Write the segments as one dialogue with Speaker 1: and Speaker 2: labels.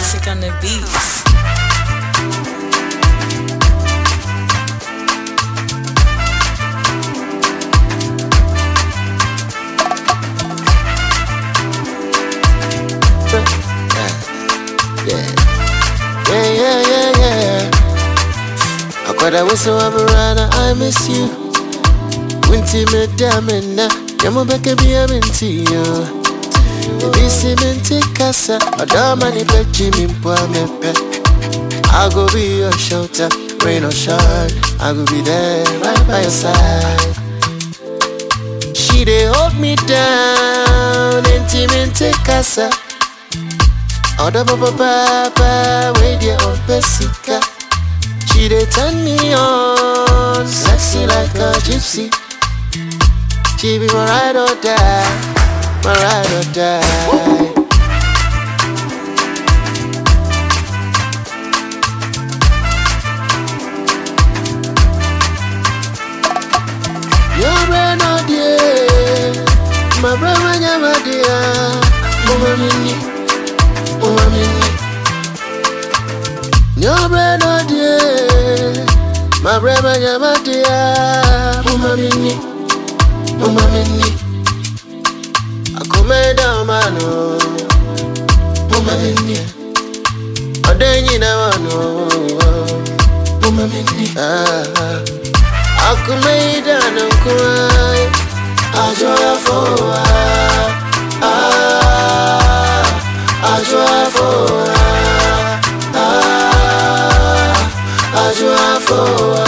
Speaker 1: classic on the beats.
Speaker 2: Yeah, yeah, yeah, yeah, yeah. Akwada wese wa burana, I miss you. Winti me damina, yamu beke bi aminti yo. Ebi si minti kasa, adama ni pechi mi mpo amepe. I go be your shelter, rain or shine. I go be there right by your side. She dey hold me down, inti minti kasa. Oda papa papa, wait there on Pesica. She dey turn me on, sexy like a gypsy. She be my ride or die, my ride or die. Your brain no dear, my brain when you're my dear, mama mini, mama mini. Your brain no dear, my brain when you're my dear, mama mini, mama mini. I come down mano, mama mini. Odenyi na wano, mama mini. Ah. Akumeida na nkurai Ajoya foa Ah Ajoya foa Ah Ajoya foa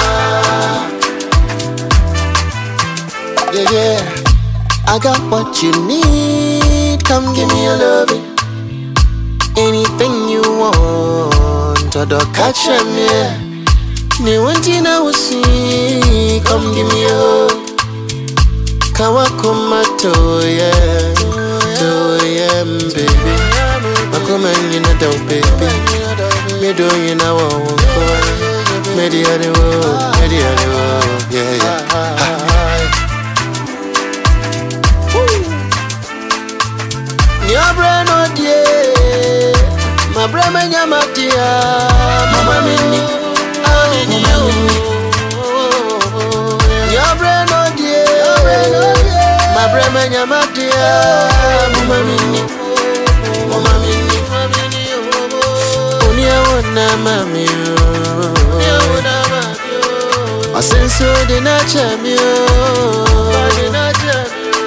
Speaker 2: Yeah, yeah I got what you need Come give me your loving Anything you want Todo catch them, yeah Ni wanti na usi Come give me a hug Kawa kumato yeah Do yeah baby Makuma nyina do baby Me do you na wa wanko Me di ade wo Me di ade wo Yeah yeah Ni abre no die My brain me nyama dia Mama mini Ah mama mini Your brain no die My brain me nyama dia Mama mini Mama mini Oni awona mami Asenso de na chami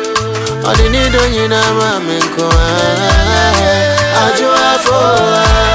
Speaker 2: Odi ni do nyina mami nko Ajo afo